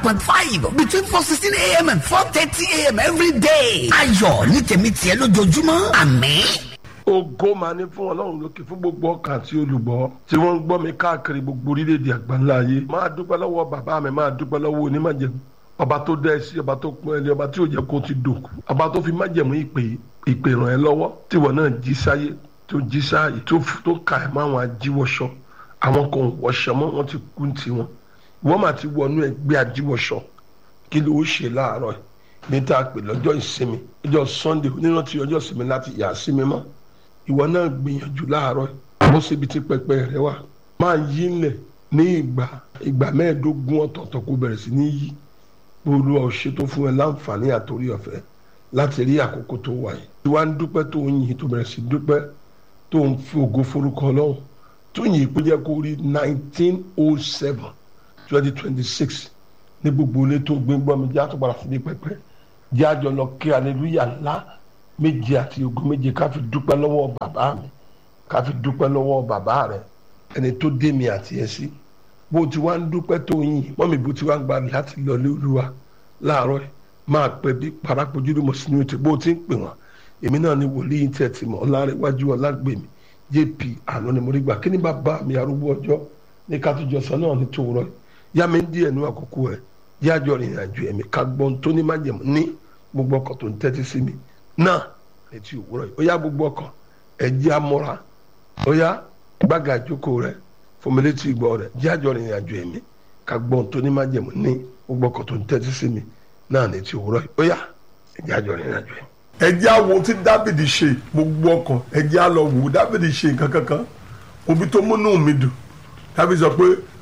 point five between four sixteen a.m. and four thirty a.m. every day. ayọ̀ ní tèmi tiẹ̀ lójoojúmọ́ àmín. ògo máa ní fún ọlọ́run lókè fún gbogbo ọkàn àti olùgbọ́ tí wọ́n ń gbọ́ mi káàkiri gbogbo orílẹ̀-èdè àgbáńlá ayé máa dúpẹ́ lọ́wọ́ bàbá mi máa dúpẹ́ lọ́wọ́ onímájẹ̀mú ọba tó dẹ́ sí ọba tó pọ́n ẹlẹ́ ọba tí ò jẹ́ kó ti dòkú ọba tó fi májẹ̀mú ìpè ìpè ràn ẹ́ lọ́wọ́ tíwọ náà jí sáyé tó jí sáyé tó tó ka ẹ̀ máa wọn ajíwọ́sọ àwọn kan ò wọṣọ mọ́ wọ́n ti kú tiwọn wọ́n máa ti wọnú ẹgbẹ́ ajíwọ́sọ kí ló ṣe láàárọ̀ yìí ní tá a pè lọ́jọ́ ìsinmi ọjọ́ sunday onírántí ọjọ́ ìsinmi láti yà á sí mi mọ́ ìwọ náà gbìyànjú láàárọ̀ bó síbi tí pẹpẹ rẹ wà máa yí ńlẹ̀ ní ìgbà ìgbà mẹ́ẹ̀ẹ́dógún ọ̀tọ̀ọ̀tọ̀ kó bẹ̀rẹ̀ sí ní yí olúwa ò ṣe tó fún ẹ láǹfààní àtòrí ọ̀fẹ́ láti rí àkókò tó wà yìí tí wàá ń dúpẹ́ tó ń yìn tó bẹ̀rẹ̀ sí dúpẹ́ tó ń fi ògo forúkọ ọlọ́run tó yìn kó jẹ́ kó rí nineteen oh seven twenty twenty six ní gbogbo ilé tó gbé gbọ́ mi jẹ́ àtúpadà sí ní pẹpẹ jẹ́ àjọ lọ kí aleluya ńlá méje àti ogun méje ká fi dúpẹ́ lọ́wọ́ bàbá mi ká fi dúpẹ́ lọ́wọ́ bàbá rẹ ẹni tó dé mi àti ẹ sí bó ti wá ń dúpẹ́ tó yìn mọ́mí bó ti wá ń gba láti lọ lé olúwa láàárọ̀ yìí máa pẹ́ bí parápojú ló mọ̀ sínú ètò bó ti ń pè wọ́n èmi náà ni wòlíì tẹ̀ tì mọ́ ọlárẹ̀wájú ọlágbèmí jp àná ni mo rí gbà kí ni bàbá mi arúgbó ọjọ́ ní kátújọsọ náà ní tòwúrọ̀ yìí yá mi ń díẹ̀ ní àkókò ẹ̀ yájọ rìnrìn àjò ẹ̀mí ká gbọ́n tó ní májẹ̀mú ní gbogbo ọkọ̀ tó ń tẹ́tí sí mi náà létí òwúrọ̀ yìí ó yá gbogbo ọkàn ẹ̀jẹ̀ amọ́ra ó yá gbága ìjókòó rẹ̀ fòmìlétí ìgbọ́ rẹ̀ jájọ rìnrìn àjò ẹ̀mí ká gbọ́n tó ní májẹ̀mú ní gbogbo ọkàn tó ń tẹ́tí sí mi náà létí òwúrọ̀ yìí ó yá ẹ̀jẹ̀ àjọ rìnrìn àjò ẹ̀mí. ẹ̀jẹ̀ àwọn tí dábìdì ṣe gbogbo ọkàn ẹ̀jẹ̀ á lọ wò dábìdì ṣe nǹkan kankan òbí tó múnú mi dùn dábìdì sọ pé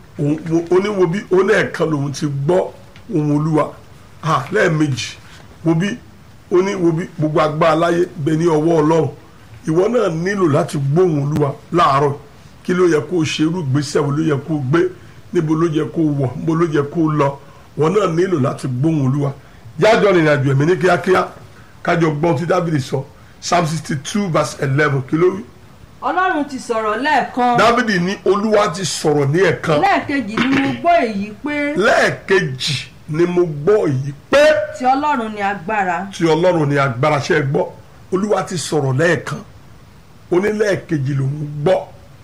oníwo bí oníẹ̀kan lòun ti gbọ́ ohun olúwa lẹ́ẹ̀mejì wo bí ó ní wo bí gbogbo agbára láyé bẹ ní ọwọ́ ọlọ́run ìwọ náà nílò láti gbóhùn olúwa láàárọ̀ kí ló yẹ kó o ṣe irú ìgbésẹ̀ wo ló yẹ kó o gbé níbo ló yẹ kó o wọ̀ níbo ló yẹ kó o lọ ìwọ náà nílò láti gbóhùn olúwa yájọ rìnrìn àjò ẹ̀mí ní kíákíá kájọ gbọ́n tí dábìlì sọ psalm sixty two verse eleven kí ló wí. ọlọ́run ti sọ̀rọ̀ lẹ́ẹ̀kan. dábìlì ní olúwa ti sọ̀rọ̀ ní ẹ̀kan. lẹ́ẹ̀kejì ni mo gbọ́ èyí pé. lẹ́ẹ̀kejì ni mo gbọ́ èyí pé ti ọlọ́run ni agbára. tí ọlọ́run ní agbára ṣe é gbọ́ olúwa ti sọ̀rọ̀ lẹ́ẹ̀kan onílẹ̀ẹ̀kejì lòún gbọ́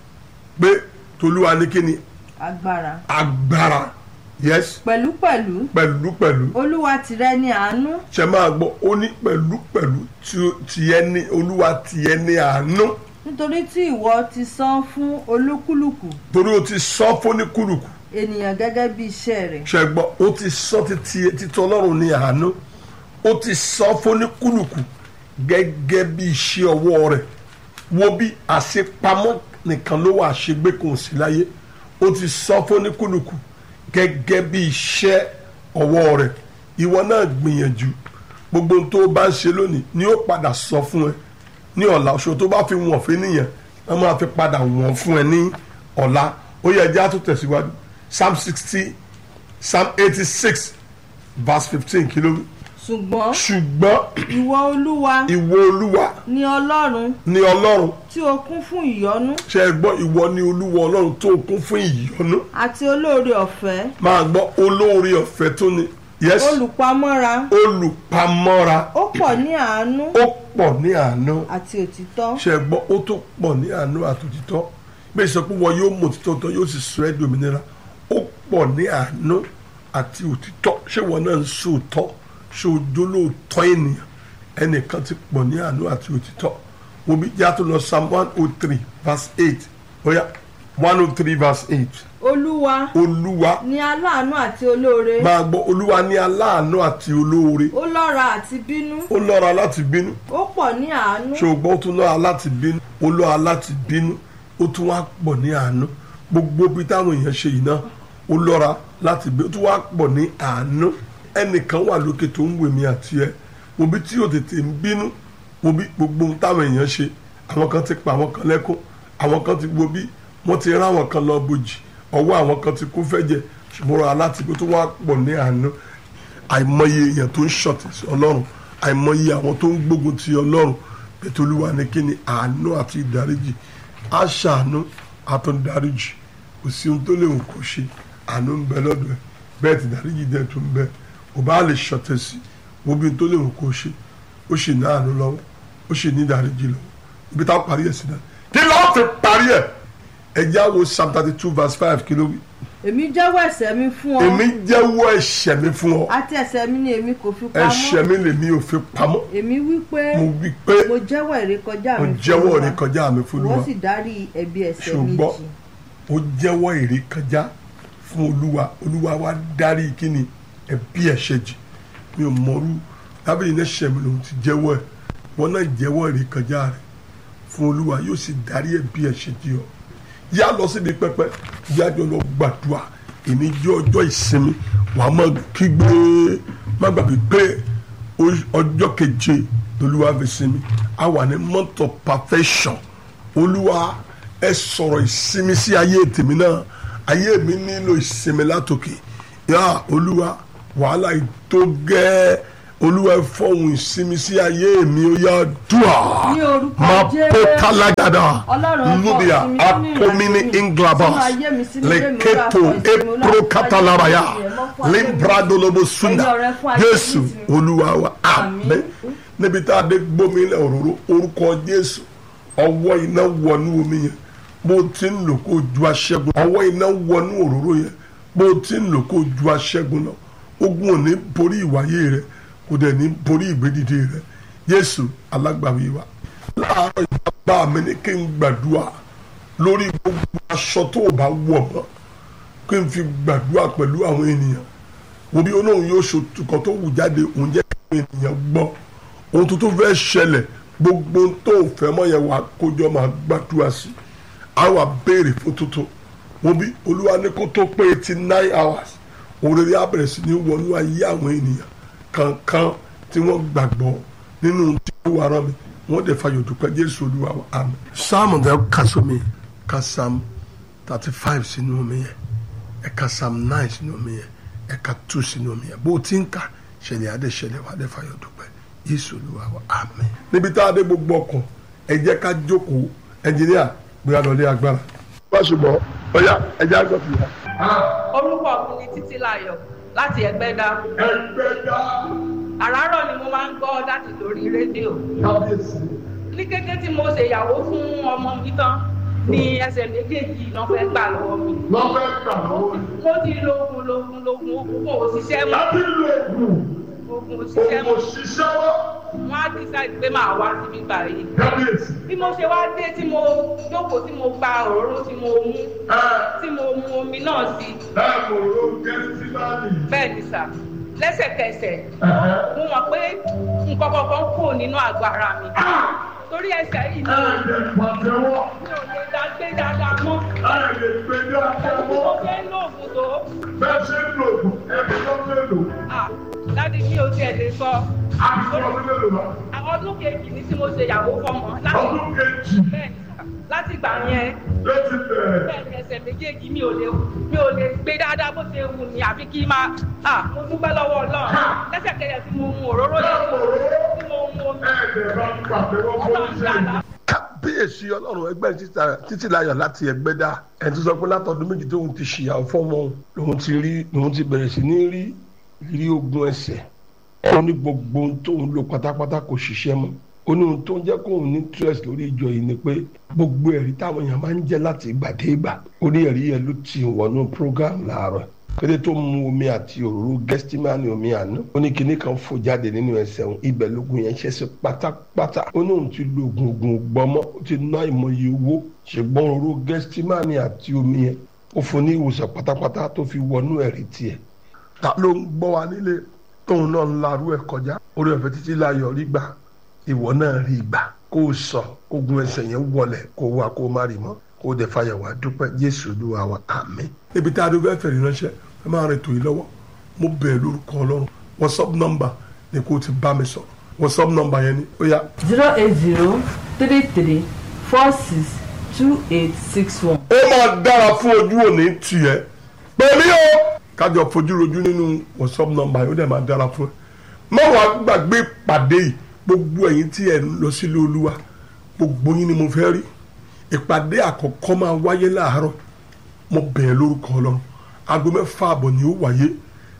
pé tolúwa ní kí ni agbára. agbára yes pẹ̀lúpẹ̀lú pẹ̀lúpẹ̀lú olúwa tìrẹ ni àánú. ṣe máa gbọ́ ó ní pẹ̀lúpẹ̀lú tiẹ̀ ní olúwa tiẹ̀ ní àánú nítorí tí ìwọ ti san fún olúkúlùkù torí o ti sọ fóníkúlùkù ènìyàn gẹ́gẹ́ bí iṣẹ́ rẹ̀. ṣe gbọ́ ó ti sọ títí títí ọlọ́run ní àánú ó ti sọ fóníkúlùkù gẹ́gẹ́ bí iṣẹ́ ọwọ́ rẹ̀ wo bí àṣepamọ́ nìkan ló wà àṣegbé kò sí láyé ó ti sọ fóníkúlùkù gẹ́gẹ́ bí iṣẹ́ ọwọ́ rẹ̀ ìwọ náà gbìyànjú gbogbo ohun tó bá ń ṣe lónìí ni ó padà sọ fún ẹ ní ọ̀la oṣù tó bá fi wọ̀n fún nìyẹn wọ́n máa fi padà wọ̀n fún ẹ ní ọ̀la ó yẹ ẹjẹ́ á tún tẹ̀síwájú psalm sixty psalm eighty six verse fifteen kí ló wí. ṣùgbọ́n ṣùgbọ́n ìwọ olúwa ìwọ olúwa ni ọlọ́run ni ọlọ́run tí o kún fún ìyọ́nú ṣe é gbọ́ ìwọ ni olúwa ọlọ́run tó kún fún ìyọ́nú àti olóore ọ̀fẹ́ máa gbọ́ olóore ọ̀fẹ́ tó ní yes olùpamọ́ra olùpamọ́ra ó pọ̀ ní àánú ó pọ̀ ní àánú àti òtítọ́ ṣe é gbọ́ ó tó pọ̀ ní àánú àtòtítọ́ bí sọ pé wọn yóò mọ òtítọ́ tán yóò sì sọ ẹ́ di òmìnira ó pọ̀ ní àánú àti òtítọ́ ṣé wọn náà ń sòótọ́ ṣé ojú lóòótọ́ ènìyàn ẹnìkan ti pọ̀ ní àánú àti òtítọ́ wo bí yàtọ̀ lọ psalm one oh three verse eight oya one oh three verse eight olúwa olúwa ni aláàánú àti olóore máa gbọ́ olúwa ní aláàánú àti olóore ó lọ́ra àti bínú ó lọ́ra láti bínú ó pọ̀ ní àánú ṣùgbọ́n ó tún lọ́ra láti bínú ó lọ́ra láti bínú ó tún wá pọ̀ ní àánú gbogbo bí táwọn èèyàn ṣe yìí náà ó lọ́ra láti bínú ó tún wá pọ̀ ní àánú ẹnìkan wà lókè tó ń wèmí àti ẹ mo bí tí yóò tètè ń bínú mo bí gbogbo ohun táwọn èèyàn ṣe àwọn kan ti pa àwọn kan lẹ́kún àwọn kan ti wo bí wọ́n ti rán àwọn kan lọ bojì ọwọ́ àwọn kan ti kún fẹ́jẹ̀ ṣùgbọ́n aláti pé tó wá pọ̀ ní àánú àìmọye èèyàn tó ń ṣọ̀tì sí ọlọ́run àìmọye àwọn tó ń gbógun ti ọlọ́run ètò olúwa ní kí ni àánú àti ìdáríjì á ṣàánú àtúndáríjì kò sí ohun tó lè wù kó ṣe àánú ń bẹ lọ́dọ̀ ẹ̀ bẹ́ẹ̀ ti dáríjì dẹ̀ tó ń bẹ ò bá lè ṣọ̀tẹ̀ sí wo bí n tó lè wò kó ṣe ó ṣì ní àánú lọ́wọ́ ó ṣì ní ìdáríjì lọ́wọ́ ibi táwọn parí ẹ̀ sí náà kí ló fi parí ẹ̀ ẹ já wo psalm thirty two verse five kí ló wí. èmi jẹ́wọ́ ẹ̀ṣẹ̀ mi fún ọ èmi jẹ́wọ́ ẹ̀ṣẹ̀ mi fún ọ àti ẹ̀ṣẹ̀ mi ni èmi kò fi ẹ̀ṣẹ̀ pamọ́ mi lèmi ò fi pamọ́ èmi wí pé mo wí pé mo jẹ́wọ́ ìrékọjá mo mi fún jẹ́wọ́ Olúwa. ìrékọjá mi fún wọ́n Olúwa sì dárí ẹ̀bi ẹ̀ṣẹ̀ mi ṣùgbọ́n jì ó jẹ́wọ́ ìrékọjá fún olúwa olúwa wa dárí kíni ẹ̀bi ẹ̀ṣẹ̀ jì mi ò mọ̀rú dábìlì náà ṣẹ̀ mi lòun ti jẹ́wọ́ ẹ̀ wọ́n náà jẹ́wọ́ ìrékọjá rẹ̀ fún olúwa yóò sì dárí ẹ̀bi ẹ̀ṣẹ̀ jì ọ́ yá lọ síbi pẹpẹ yá jọ lọ gbàdúrà èmi jẹ́ ọjọ́ ìsinmi wà á máa kígbe má gbàgbé pé o- ọjọ́ keje lolúwa fi sinmi a wà ní month of perfection olúwa ẹ sọ̀rọ̀ ìsinmi sí ayé tèmi náà ayé mi nílò ìsinmi látòkè yá olúwa wàhálà ìtó gẹ́ olúwa ẹ fọ̀hún ìsinmi sí ayé mi ó yá dùà Ní orúkọ máa Jésù. pọ́ kálágàdà Ọlọ́run ẹ fọ lóbìà ìsinmi sínú apomini ìrìnàjò mi, inglabas sínú ayé mi, sínú ilé mi, leketo Olúwa, fọ ìsinmi, Olúwa, epro fọ catalabaya ayé mi, ẹ mọ́ fún ayé mi. limbradolobo sunda Ẹ̀yin ọ̀rẹ́ fún ayé jésù mi. olúwa wa Àmín. àmín níbi tá a dé gbómi ilẹ̀ òróró orúkọ jésù ọwọ́ iná wọnú omi yẹn bó ti ń lò kó ju aṣẹ́gun ọwọ́ iná wọnú òróró yẹn bó ti ń lò kó ju aṣẹ́gun lọ ogun ò ní borí ìwáyé rẹ kò dẹ̀ ní borí ìgbédìde rẹ jésù alágbàwí wa láàárọ̀ ìbá mi ni kí n gbàdúrà lórí gbogbo aṣọ tó o bá wọ̀ mọ́ kí n fi gbàdúrà pẹ̀lú àwọn ènìyàn wo bí olóhùn yóò ṣòtúkọ tó wù jáde òun jẹ́ kí àwọn ènìyàn gbọ́ ohun tó tó fẹ́ ṣẹlẹ̀ gbogbo ohun tó fẹ́ mọ́ yẹn wà kójọ máa gbàdúrà sí a wà béèrè fún tuntun wo bí olúwa ní kó tó pé eighty nine hours òrèrè á bẹ̀rẹ̀ sí ní wọnú ayé àwọn ènìyàn kankan tí wọ́n gbàgbọ́ nínú tí ó wà rán mi wọ́n dẹ̀ fayọ̀ dúpẹ́ jésù olúwa wa àmín. sáàmù dẹ́ ka sómi ka sáàmù thirty five sínú omi yẹn ẹ̀ka sáàmù nine sínú omi yẹn ẹ̀ka two sínú omi yẹn bó o ti ń kà ṣẹlẹ̀ adé ṣẹlẹ̀ wà á dẹ̀ fayọ̀ dúpẹ́ jésù olúwa wa àmín. níbi tá a dé gbogbo ọkàn ẹ jẹ́ ká jókòó ẹnjìníà gbéra lọ lé agbára. wá ṣùgbọ́n ọ̀yá ẹ jẹ́ àgbọ̀ fìyà. orúkọ mi ni títí láyọ̀ láti ẹgbẹ́dá ẹgbẹ́ dá àràárọ̀ ni mo máa ń gbọ́ láti lórí rédíò kábíyèsí. ní kété tí mo ṣèyàwó fún ọmọ mi tán ní ẹsẹ̀ méjèèjì náà fẹ́ gbà lọ́wọ́ mi wọ́n fẹ́ gbà lọ́wọ́ yìí. mo ti lo oògùn lóògùn lóògùn oògùn kò ṣiṣẹ́ mọ́ láti lo oògùn oògùn ò ṣiṣẹ́ oògùn mọ́ òṣìṣẹ́ wọ́ wọ́n á decide pé màá wá síbí gbà yìí kábíyèsí. bí mo ṣe wá dé tí mo jókòó tí mo gba òróró tí mo mú ẹ tí mo mu omi náà sí ẹ kò ro gẹ́sítímánì. bẹ́ẹ̀ ni sà lẹ́sẹ̀kẹsẹ̀ mo mọ̀ pé nǹkan kankan kò nínú àgọ́ ara mi torí ẹsẹ̀ yìí ni ẹ lè pàtẹ́wọ́ mi ò lè dá gbé dáadáa mọ́ ẹ lè gbé ní bí àtẹ́wọ́ mo fẹ́ lóògùn tó bẹ́ẹ̀ ṣe ń lo oògùn ẹ̀mí ló ń lò. ah dádì mi ò tiẹ̀ lè sọ àti ọdún mélòó lọ. àwọn ọdún kejì ní tí mo ṣe ìyàwó fọmọ láti ọdún kejì bẹ́ẹ̀ ni sà láti gbà yẹn ló ti bẹ̀rẹ̀. bẹ́ẹ̀ ni ẹsẹ̀ méjèèjì mi ò lè mi ò lè gbé dáadáa bó ṣe wù mí àfi kí n máa ah mo dúpẹ́ lọ́wọ́ ọlọ́run lẹ́sẹ̀kẹsẹ̀ tí mo mu òróró yẹn tí mo mu omi ẹ̀ẹ́dẹ̀ bá ń pàtẹ́wọ́ fún ọlọ́run iṣẹ́ dáadáa. yìí. kábíyèsí ọlọ́run ẹgbẹ́ títí láyọ̀ láti ẹgbẹ́ dá ẹni tó sọ pé látọdún méjì tóun ti ṣìyàwó fọ́mọ lòun ti rí lòun ti bẹ̀rẹ̀ sí ní rí rí ogun ẹsẹ̀ ó ní gbogbo ohun tóun lò pátápátá kò ṣiṣẹ́ mọ́ ó ní ohun tó ń jẹ́ kóun ní stress lórí ìjọ yìí ni pé gbogbo ẹ̀rí táwọn èèyàn máa ń jẹ́ láti ìgbàdégbà ó ní ẹ̀rí yẹn ló ti wọnú program láàárọ̀ kété tó mu omi àti òróró gẹ́stímánì omi àná ó ní kinní kan fò jáde nínú ẹsẹ̀ òun ibẹ̀ lógun yẹn ṣẹ́ sí pátápátá ó ní òun ti lo oògùn oògùn gbọmọ ó ti ná ìmọye owó ṣùgbọ́n òróró gẹ́stímánì àti omi yẹn ó fún ní ìwòsàn pátápátá tó fi wọnú ẹ̀rí tiẹ̀ ta ló ń gbọ́ wa nílé tóun náà ń larú ẹ̀ kọjá orí ọ̀fẹ́ títí láyọ̀ rí gbà ìwọ náà rí gbà kó o sọ kógun ẹsẹ̀ yẹn wọlẹ̀ kó o wá kó o má rí mọ́ kó o dẹ̀ fàyàwó àdúpẹ́ jésù olúwa wa àmín. níbi tá a dún fẹ́ fẹ̀rí ránṣẹ́ ẹ máa rìn tòyí lọ́wọ́ mo bẹ̀rẹ̀ lórúkọ ọlọ́run whatsapp number ni kó o ti bá mi sọ whatsapp number yẹn ni ó yá zero eight zero three three four six two eight six one. ó máa dára fún ojú òní tiẹ̀ pẹ̀lú o kájọ fojú rojú nínú whatsapp number yìí ó dẹ̀ máa dára fún ẹ má wàá gbàgbé ìpàdé yìí gbogbo ẹ̀yin tí ẹ̀ ń lọ sílé olúwa gbogbo yín ni mo fẹ́ rí ìpàdé àkọ́kọ́ máa wáyé láàárọ̀ mo bẹ̀rẹ̀ lórúkọ ọlọ́run aago mẹ́fà àbọ̀ ni ó wáyé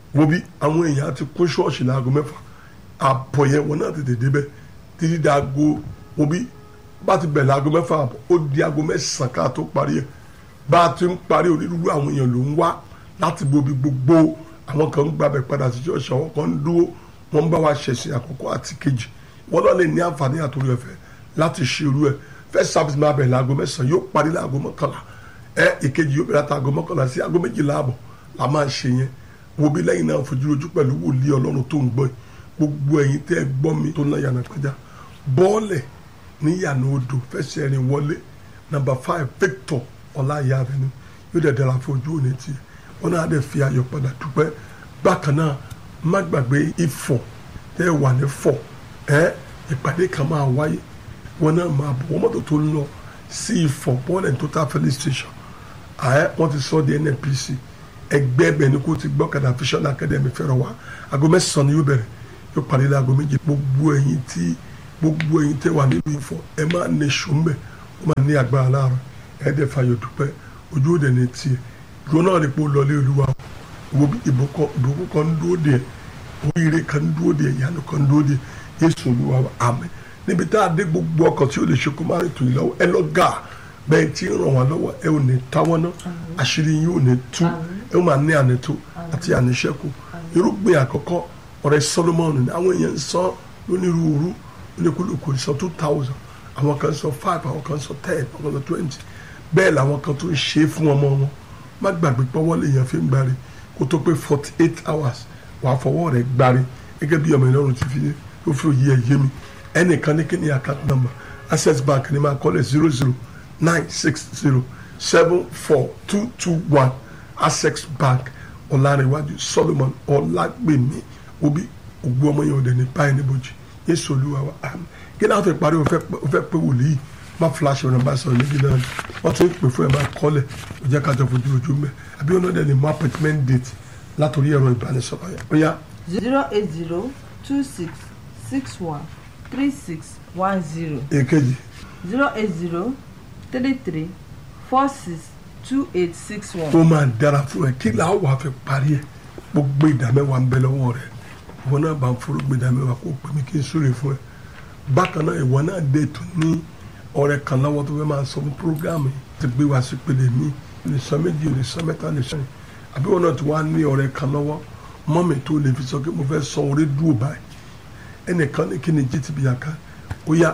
wo bí àwọn èèyàn ti kún ṣọ́ọ̀ṣì láago mẹ́fà àpọ̀ yẹn wọn náà tètè débẹ̀ títí dáago wo bí bá ti bẹ̀ láago mẹ́fà àbọ̀ ó di aago mẹ́sàn-án ká tó parí ẹ̀ bá a ti ń parí onírúurú àwọn èèyàn ló ń wá láti bobi gbogbo àwọn kan ń gbàbẹ̀ padà sí ṣọ́ọ̀ṣì àwọn kan ń dúró wọ́n ń bá wa ṣẹ̀sìn àkọ́kọ́ àti kejì wọ́n náà lè ní àǹfààní àtòrí ẹ̀fẹ̀ láti ṣe irú ẹ̀ first service máa bẹ̀ láago mẹ́sàn-án yóò parí láago mọ́kànlá ẹ ìkejì yóò bẹ̀rẹ̀ àtàgọ́ mọ́kànlá sí aago méjìlá àbọ̀ la máa ṣe yẹn wo bí lẹ́yìn náà fojú ojú pẹ̀lú wòlíì ọlọ́run tó ń gbọ́ yìí gbogbo ẹ̀yin tẹ́ ẹ gbọ́ mi tó ná yànnà pẹ́já bọ́ọ̀lẹ̀ ní yànnà odò fẹsẹ̀ rìn wọlé number five Victor ọláyà avenue yóò dẹ̀ dára fojú òní tiẹ̀ wọn náà dẹ̀ fi ayọ̀ padà dúpẹ́ bákan náà má gbàgbé ifọ̀ tẹ́ ẹ wà ní fọ̀ ẹ́ ìpàdé kan máa wáyé wọn náà máa bọ̀ wọ́n mọ́tò tó ń lọ sí ifọ̀ bọ́ọ̀lẹ̀ total filling station ààyè wọ́n ti sọ di nnpc ẹgbẹ́ ẹbẹ̀ ni kò ti gbọ́ kàdà vision academy fẹ́ràn wa aago mẹ́sàn-án ni yóò bẹ̀rẹ̀ yóò parí ní aago méje gbogbo ẹ̀yin tí gbogbo ẹ̀yin tẹ́ wà nínú ifọ̀ ẹ máa ní sùnbẹ̀ ó máa ní agbára láàárọ̀ ẹ dẹ̀ fàyọ̀ dúpẹ́ ojú òde ní tiẹ̀ ìgbọ́n náà ni pé ó lọlé olúwa wo ìbùkún ìbùkún kan ń dúró de oríire kan ń dúró de ìyanu kan ń dúró de yéṣu olúwa àmín níbi tá a dé gbogbo ọkọ̀ tí ó lè ṣe kó má rìn tó yìí lọ́wọ́ ẹ lọ gà bẹ́ẹ̀ tí ń ràn wá lọ́wọ́ ẹ ò ní táwọn náà àṣírí yín ò ní tú ẹ ó máa ní ànító àti àníṣẹ́kù irúgbìn àkọ́kọ́ ọ̀rẹ́ Solomon ní àwọn èèyàn ń sọ lónírúurú oníkúlùkù sọ two thousand àwọn kan sọ five àwọn kan sọ ten àwọn kan sọ twenty bẹ́ẹ̀ làwọn kan tó ń ṣe é fún ọmọ wọn má gbàgbé pọ́wọ́ lèèyàn fi ń gbárí kó tó pé forty eight hours wàá fọwọ́ rẹ̀ gbárí gẹ́gẹ́ bí ọmọ ìlọrin ti fi ó fi òye ẹ̀ yé mi ẹnìkan ní kí ni account number access bank ni máa kọ́lẹ̀ zero zero nine six zero seven four two two one access bank ọ̀làrẹ̀wájú solomon ọ̀làgbèmí obi ògbó ọmọ yẹn ọ̀dẹ̀ ní báyìí níbojì yéṣu olúwa wa àmín kí náà fẹ́ parí o fẹ́ pé wòlíì má flash ọ̀nà bá sọ̀rọ̀ níbi náà wọ́n tún pè fún ẹ̀ máa kọ́lẹ̀ ó jẹ́ ká jọ fojú ojú mẹ́ àbí ọ̀nà dẹ̀ ní mú appointment date látòrí ẹ̀rọ ìbánisọ̀rọ̀ yẹn ó yá. zero eight zero two six six one three six one zero èkejì zero eight zero three three four six two eight six one. ó máa dára fún ẹ kí làá wàá fẹ́ parí ẹ gbogbo ìdámẹ́wàá ń bẹ lọ́wọ́ rẹ ìwọ náà bá ń forúgbó ìdámẹ́wàá kó pè mí kí n súre fún ẹ bákan náà ìwọ náà dé tó ní ọ̀rẹ́ kan lọ́wọ́ tó fẹ́ máa sọ fún programu yìí ti gbé wá sí pele mi lè sọ méjì lè sọ mẹ́ta lè sọ yìí àbí wọn náà ti wá ní ọ̀rẹ́ kan lọ́wọ́ mọ́mì tó lè fi sọ pé mo fẹ́ sọ orí dúró báyìí ẹnìkan ní kí ni gtb àká ó yá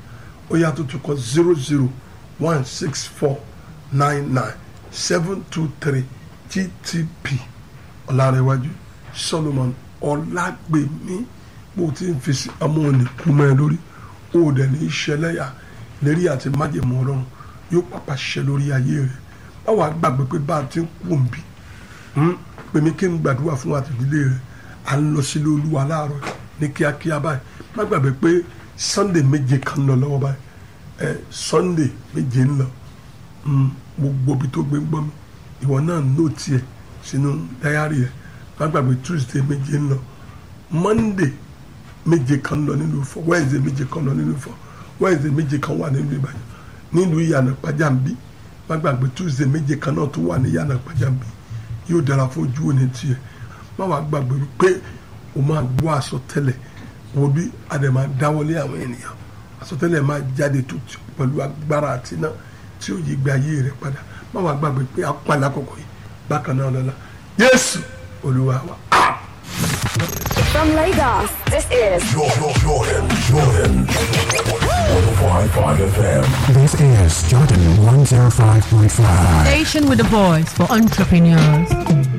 ó yá tó tún kọ zero zero one six four nine nine seven two three gtp ọ̀làrẹ̀wájú solomon ọ̀làgbèmí bó ti ń fi sí ọmọ òní kú mọ́ ẹ lórí ó dẹ̀ ní í ṣẹlẹ́yà lérí àti májèmọ́ ọlọ́run yóò pàpà ṣẹ lórí ayé rẹ̀ báwa gbàgbé pé bá a ti ń kú òǹbí pèmí kí n gbàdúrà fún àtìdílé rẹ̀ à ń lọ sílé olúwa láàárọ̀ ní kíákíá báyìí má gbàgbé pé sunday méje kan lọ lọ́wọ́ báyìí ẹ sunday méje ń lọ gbogbo ibi tó gbé ń gbọ́ mi ìwọ náà nóòtì ẹ̀ sínú dáyàrí ẹ̀ má gbàgbé tuesday méje ń lọ monday méje kan lọ nínú Ifọ̀ wednesday méje kan lọ nínú Ifọ̀ wednesday méje kan wà nínú Ìbàdàn nínú ìyànà pàjáǹbí má gbàgbé tuesday méje kan náà tó wà ní ìyànà pàjáǹbí yóò dára fún ojú òní tiẹ̀ má wàá gbàgbé pé o máa gbọ́ àsọtẹ́lẹ̀ wo bí àdèmà dáwọ́lé àwọn ènìyàn àsọtẹ́lẹ̀ máa jáde tó pẹ̀lú agbára àti náà tí ó yí gbé ayé rẹ̀ padà má wàá gbàgbé pé a pa lákòókò yìí bákan náà lọ́la Jésù Olúwa wa. From Lagos, this is Jordan, Jordan, Jordan. 105.5 FM. This is Jordan 105.5. Station with a voice for entrepreneurs.